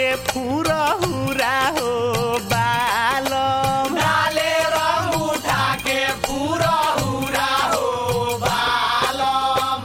पूरा हुरा हो बालम डाले रंग उठा के पूरा हुरा हो बालम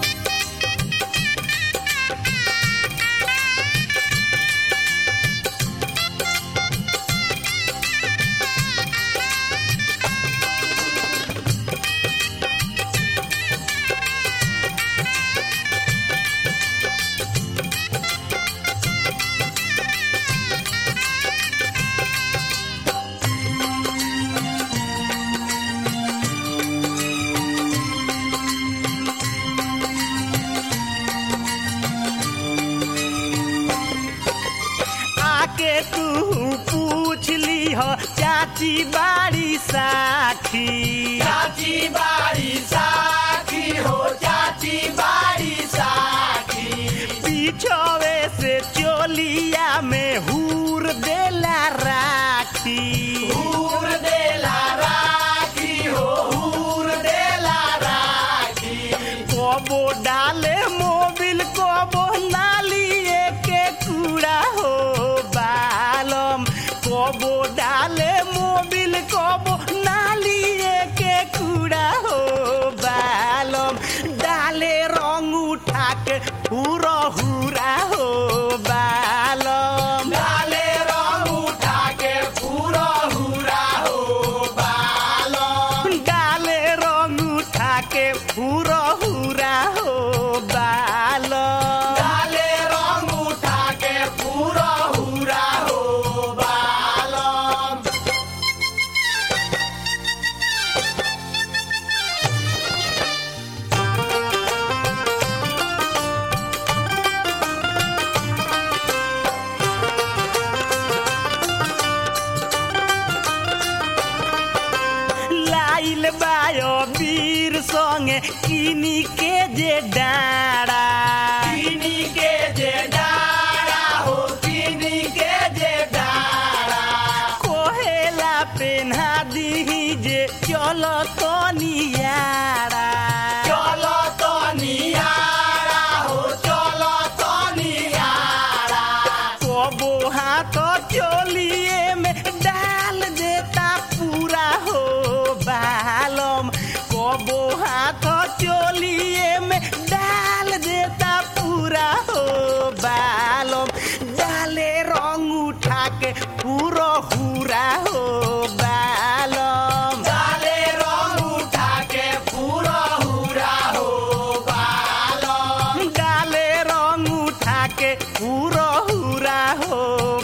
आके तू पूछ ली हो चाची बाड़ी साखी चाची बाड़ी साखी हो चाची बाड़ी साखी पीछवे से चोलिया में हूर देला राखी हूर देला राखी हो हूर देला राखी कबो डाले मोबिल कबो नालिए के कूड़ा हो बालम कबो डाले मोबिल कबो नालिए के कूड़ा हो बालम डाले रंग उठा के पूरा हुरा हो बालम डाले रंग उठा के पूरा हुरा हो बालम डाले रंग उठा के पूरा हुरा हो बालम डाले रंग उठा के पूरा हुरा हो बालम लाइल बायो वीर संगे किनी के जे डाड़ा किनी के जे डारा हो किनी के जे डारा कोहेला पेन्हा दीही जे चलो तो नियारा चलो तो नियारा हो चलो तो नियारा कबो हाथ चोलिए में डाल देता पूरा हो बालम कबो हाथ चोलिए में डाल देता पूरा हो बालम डाले रंग उठा के पूरा हुरा हो बालम डाले रंग उठा के पूरा हुरा हो बालम डाले रंग उठा के पूरा हुरा हो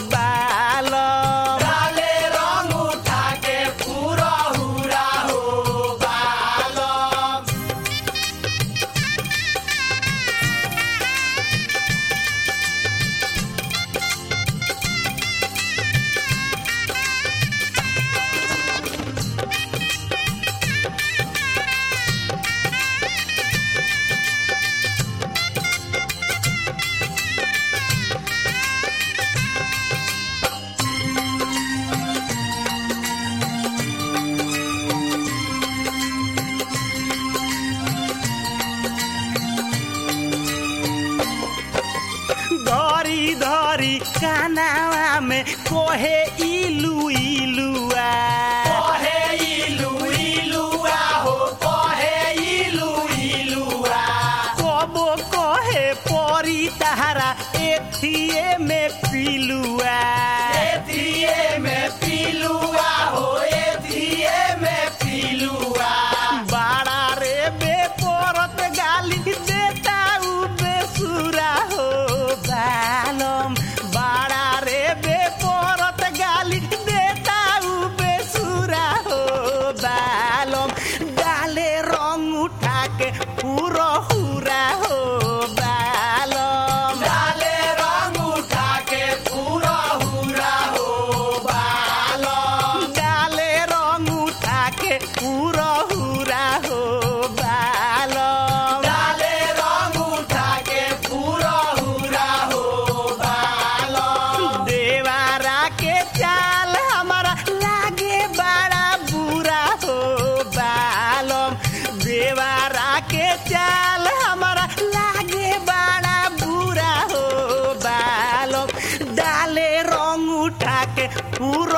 बालम डाले रंग उठा के पूरा हुरा हो बालम धरी धरी कानावा में कोहे इलू इलुआ कहे इलू इलुआ हो कहे इलू इलुआ कबो कहे परी तहारा एथिए में पिलुआ एथिए में पिलुआ हो एथिए में पिलुआ बाड़ा रे बेपरत गाली देता उ बेसुरा हो बालम बाड़ा रे बेपरत गाली देता उ बेसुरा हो बालम डाले रंग उठा के पूरा हुरा हो बालम डाले रंग उठा के पूरा हुरा हो बालम उ